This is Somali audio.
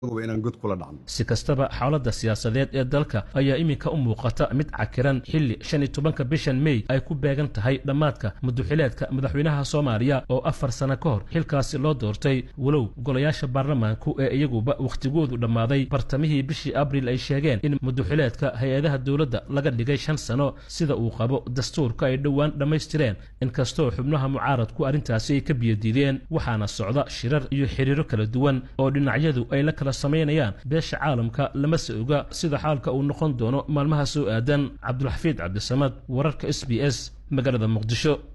si kastaba xaaladda siyaasadeed ee dalka ayaa iminka u muuqata mid cakiran xilli shan iyo tobanka bishan mey ay ku beegan tahay dhammaadka muduxileedka madaxweynaha soomaaliya oo afar sano ka hor xilkaasi loo doortay walow golayaasha baarlamaanku ee iyaguba wakhtigoodu dhammaaday bartamihii bishii abriil ay sheegeen in muduxileedka hay-adaha dowladda laga dhigay shan sano sida uu qabo dastuurka ay dhowaan dhammaystireen inkastoo xubnaha mucaaradku arrintaasi ay ka biyadiideen waxaana socda shirar iyo xiriiro kala duwan oo dhinacyadu ay la kala samaynayaan beesha caalamka lama se oga sida xaalka uu noqon doono maalmaha soo aadan cabdulxafiid cabdisamad wararka s b s magaalada muqdisho